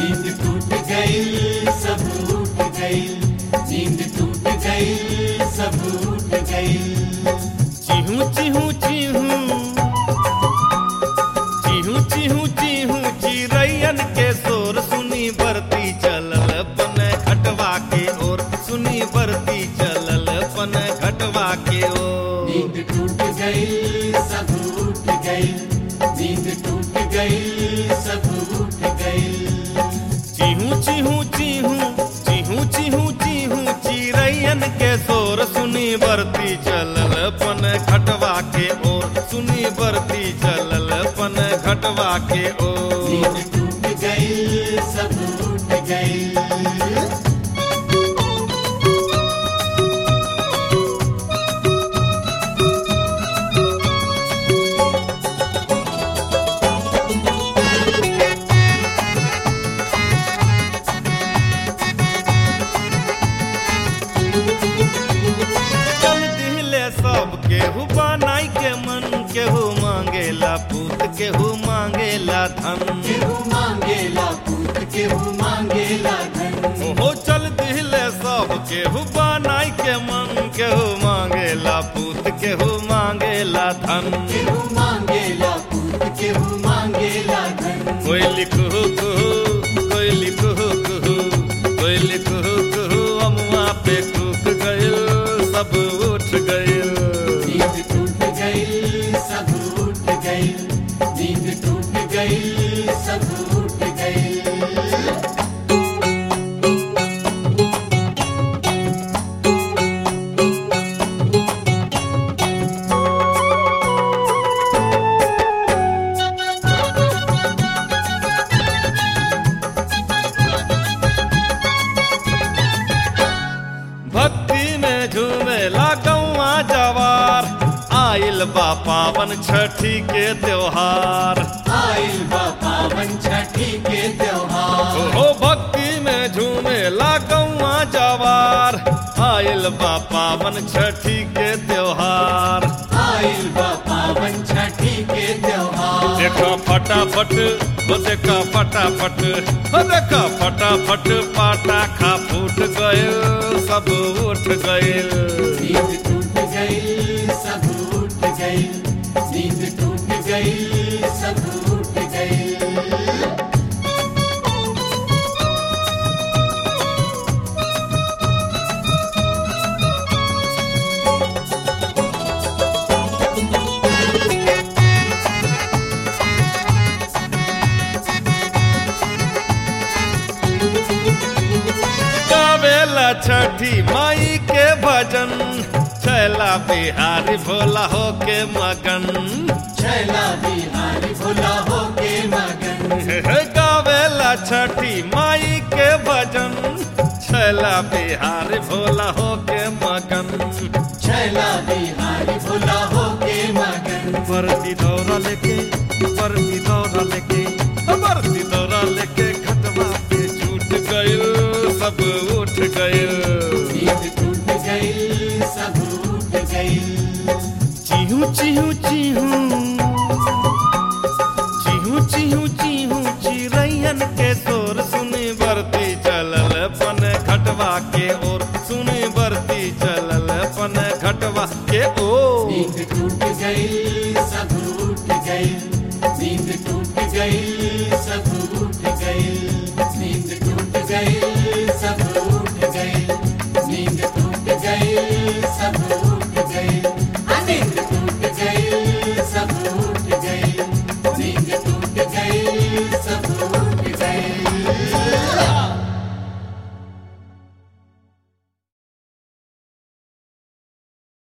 नींद टूट गई सब उठ गई नींद टूट गई सब उठ गई चिहू चिहू चिहू चिहू चिहू चिहू चिरैयन के शोर सुनी बरती चलल पन घटवा के ओर सुनी बरती चलल पन घटवा के ओर नींद टूट गई सब उठ गई नींद टूट गई सब उठ गई चिहू चिहू चिहू चिहू चिहू चिहू चिरैयन के शोर सुनी बरती चलल पन घटवा के ओर सुनी बरती चलल पन घटवा के ओर नींद टूट गई सब उठ गई चल दिले सब केहू बनाई के मन केहू मांगेला पूत केहू मांगेला धन केहू मांगेला पूत केहू मांगेला धन ओहो चल दिले सब केहू बनाई के मन केहू मांगेला पूत केहू मांगेला धन केहू मांगेला पूत केहू मांगेला धन कोई लिखू कुहू कोई लिखू कुहू कोई लिखू कुहू अमुआ पे कूक गइल सब उठ गइल नींद टूट गई सब उठ गई नींद टूट गई सब उठ गई भक्ति में झूमेला गौआ जवार आइल बा पावन छठी के त्योहार आइल बा पावन छठी के त्योहार ओहो भक्ति में झूमेला गौआ जवार आइल बा पावन छठी के त्योहार आइल बा पावन छठी के त्योहार देखो फटाफट वो देखो फटाफट वो देखो फटाफट पटाखा फूट गइल सब उठ गइल नींद टूट गई सब उठ गई नींद टूट गई सब उठ गई गावेला छठी माई के भजन छैला बिहारी भोला हो के मगन छैला बिहारी भोला हो के मगन गावेला छठी माई के भजन छैला बिहारी भोला हो के मगन छैला बिहारी भोला हो के मगन बरती दौरा लेके बरती दौरा लेके बरती दौरा लेके खटवा पे छूट गइल सब उठ गइल नींद टूट गई सब उठ गई चिहू चिहू चिहू